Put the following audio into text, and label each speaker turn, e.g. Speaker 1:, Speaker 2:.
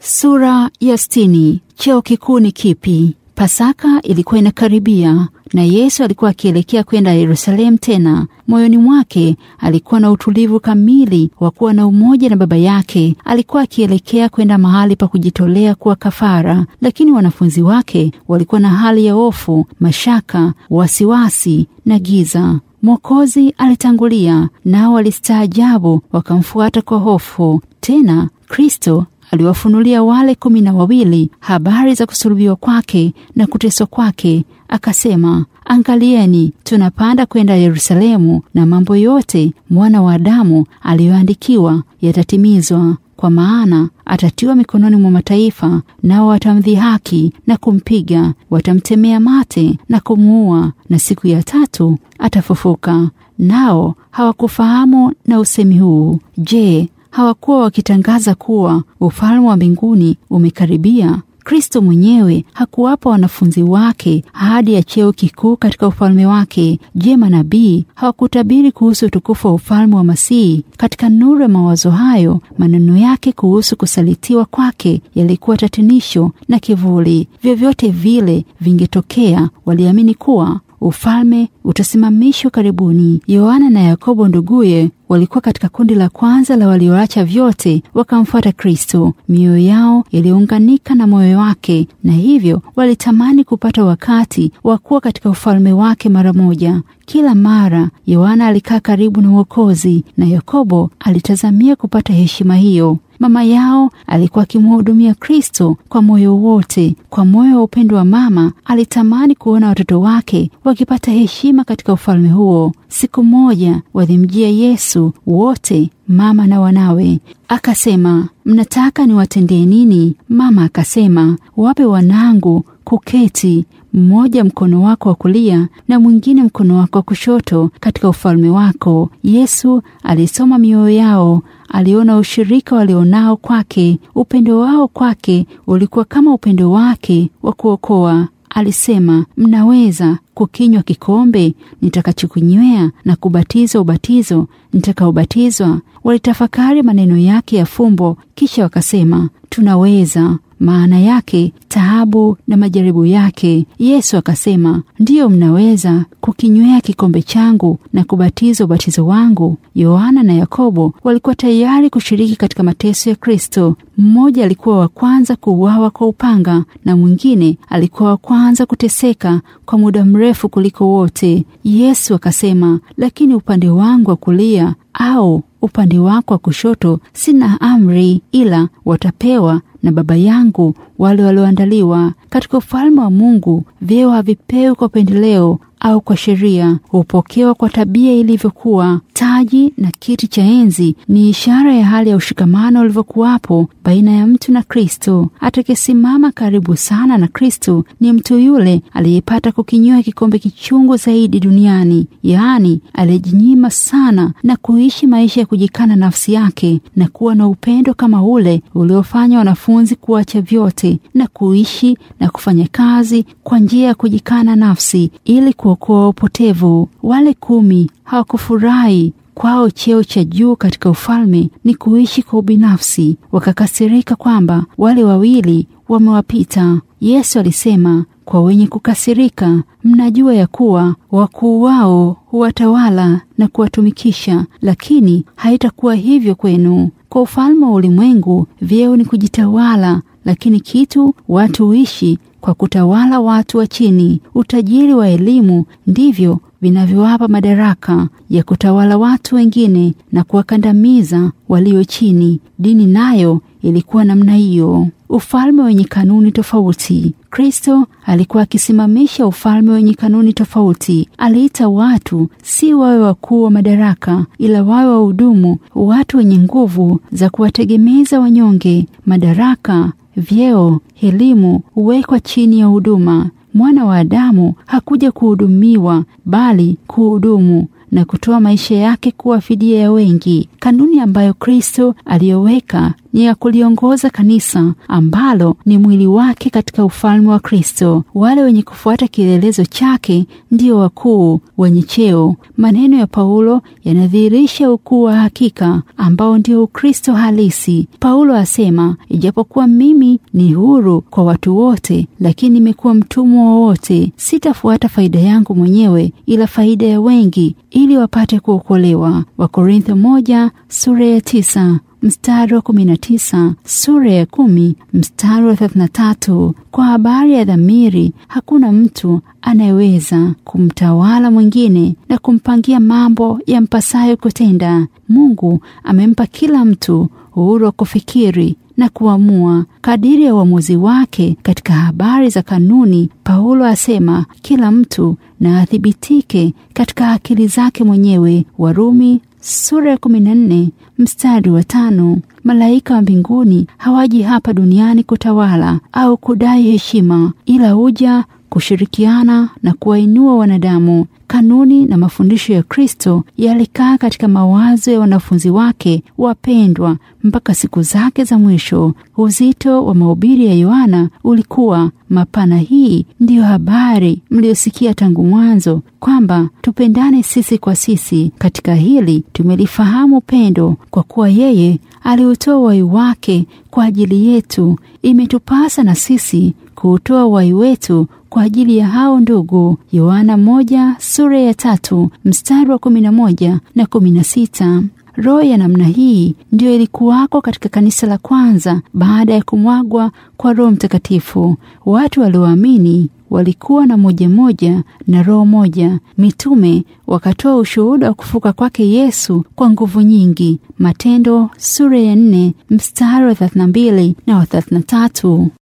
Speaker 1: Sura ya sitini. Cheo kikuu ni kipi? Pasaka ilikuwa inakaribia na Yesu alikuwa akielekea kwenda Yerusalemu tena. Moyoni mwake alikuwa na utulivu kamili wa kuwa na umoja na Baba yake. Alikuwa akielekea kwenda mahali pa kujitolea kuwa kafara, lakini wanafunzi wake walikuwa na hali ya hofu, mashaka, wasiwasi na giza. Mwokozi alitangulia, nao walistaajabu, wakamfuata kwa hofu. Tena Kristo aliwafunulia wale kumi na wawili habari za kusulubiwa kwake na kuteswa kwake, akasema, Angalieni, tunapanda kwenda Yerusalemu, na mambo yote mwana wa Adamu aliyoandikiwa yatatimizwa. Kwa maana atatiwa mikononi mwa mataifa, nao watamdhihaki na kumpiga, watamtemea mate na kumuua, na siku ya tatu atafufuka. Nao hawakufahamu na usemi huu. Je, hawakuwa wakitangaza kuwa ufalme wa mbinguni umekaribia? Kristo mwenyewe hakuwapa wanafunzi wake ahadi ya cheo kikuu katika ufalme wake. Je, manabii hawakutabiri kuhusu utukufu wa ufalme wa Masihi? Katika nuru ya mawazo hayo, maneno yake kuhusu kusalitiwa kwake yalikuwa tatinisho na kivuli. Vyovyote vile vingetokea, waliamini kuwa ufalme utasimamishwa karibuni. Yohana na Yakobo nduguye walikuwa katika kundi la kwanza la walioacha vyote wakamfuata Kristo. Mioyo yao iliunganika na moyo wake, na hivyo walitamani kupata wakati wa kuwa katika ufalme wake mara moja. Kila mara Yohana alikaa karibu na Mwokozi na Yakobo alitazamia kupata heshima hiyo. Mama yao alikuwa akimhudumia Kristo kwa moyo wote. Kwa moyo wa upendo wa mama, alitamani kuona watoto wake wakipata heshima katika ufalme huo. Siku moja walimjia Yesu wote, mama na wanawe, akasema, mnataka niwatendee nini? Mama akasema, wape wanangu kuketi mmoja mkono wako wa kulia na mwingine mkono wako wa kushoto katika ufalme wako. Yesu alisoma mioyo yao, aliona ushirika walionao kwake. Upendo wao kwake ulikuwa kama upendo wake wa kuokoa. Alisema, mnaweza kukinywa kikombe nitakachokunywea na kubatizwa ubatizo nitakaobatizwa? Walitafakari maneno yake ya fumbo, kisha wakasema, tunaweza maana yake taabu na majaribu yake. Yesu akasema, ndiyo, mnaweza kukinywea kikombe changu na kubatizwa ubatizo wangu. Yohana na Yakobo walikuwa tayari kushiriki katika mateso ya Kristo. Mmoja alikuwa wa kwanza kuuawa kwa upanga na mwingine alikuwa wa kwanza kuteseka kwa muda mrefu kuliko wote. Yesu akasema, lakini upande wangu wa kulia au upande wako wa kushoto sina amri, ila watapewa na Baba yangu wale walioandaliwa. Katika ufalme wa Mungu vyeo havipewi kwa upendeleo au kwa sheria, hupokewa kwa tabia ilivyokuwa. Taji na kiti cha enzi ni ishara ya hali ya ushikamano ulivyokuwapo baina ya mtu na Kristo. Atakayesimama karibu sana na Kristo ni mtu yule aliyepata kukinywa kikombe kichungu zaidi duniani, yaani aliyejinyima sana na kuishi maisha ya kujikana nafsi yake na kuwa na upendo kama ule uliofanya wanafunzi kuacha vyote na kuishi na kufanya kazi kwa njia ya kujikana nafsi ili kuokoa upotevu. Wale kumi hawakufurahi kwao cheo cha juu katika ufalme ni kuishi kwa ubinafsi. Wakakasirika kwamba wale wawili wamewapita. Yesu alisema kwa wenye kukasirika, mnajua ya kuwa wakuu wao huwatawala na kuwatumikisha, lakini haitakuwa hivyo kwenu. Kwa ufalme wa ulimwengu vyeo ni kujitawala, lakini kitu watu huishi kwa kutawala watu wa chini. Utajiri wa elimu ndivyo vinavyowapa madaraka ya kutawala watu wengine na kuwakandamiza walio chini. Dini nayo ilikuwa namna hiyo, ufalme wenye kanuni tofauti. Kristo alikuwa akisimamisha ufalme wenye kanuni tofauti. Aliita watu si wawe wakuu wa madaraka, ila wawe wahudumu, watu wenye nguvu za kuwategemeza wanyonge. Madaraka, vyeo, elimu huwekwa chini ya huduma. Mwana wa Adamu hakuja kuhudumiwa, bali kuhudumu na kutoa maisha yake kuwa fidia ya wengi. Kanuni ambayo Kristo aliyoweka ni ya kuliongoza kanisa ambalo ni mwili wake katika ufalme wa Kristo. Wale wenye kufuata kielelezo chake ndio wakuu wenye cheo. Maneno ya Paulo yanadhihirisha ukuu wa hakika ambao ndio Ukristo halisi. Paulo asema, ijapokuwa mimi ni huru kwa watu wote, lakini nimekuwa mtumwa wa wote. Sitafuata faida yangu mwenyewe, ila faida ya wengi, ili wapate kuokolewa. Wakorintho moja sura ya tisa mstari wa kumi na tisa sura ya kumi mstari wa thelathini na tatu Kwa habari ya dhamiri, hakuna mtu anayeweza kumtawala mwingine na kumpangia mambo yampasayo kutenda. Mungu amempa kila mtu uhuru wa kufikiri na kuamua kadiri ya uamuzi wake. Katika habari za kanuni, Paulo asema kila mtu na athibitike katika akili zake mwenyewe. Warumi sura ya kumi na nne mstari wa tano. Malaika wa mbinguni hawaji hapa duniani kutawala au kudai heshima, ila huja kushirikiana na kuwainua wanadamu. Kanuni na mafundisho ya Kristo yalikaa katika mawazo ya wanafunzi wake wapendwa mpaka siku zake za mwisho. Uzito wa mahubiri ya Yohana ulikuwa mapana. Hii ndiyo habari mliyosikia tangu mwanzo, kwamba tupendane sisi kwa sisi. Katika hili tumelifahamu pendo, kwa kuwa yeye aliutoa uhai wake kwa ajili yetu. Imetupasa na sisi kuutoa uhai wetu kwa ajili ya hao ndugu. Yohana moja sura ya tatu mstari wa kumi na moja na kumi na sita. Roho ya namna hii ndiyo ilikuwako katika kanisa la kwanza baada ya kumwagwa kwa Roho Mtakatifu. Watu walioamini walikuwa na moja moja na roho moja. Mitume wakatoa ushuhuda wa kufuka kwake Yesu kwa nguvu nyingi. Matendo sura ya nne mstari wa thelathini na mbili na wa thelathini na tatu.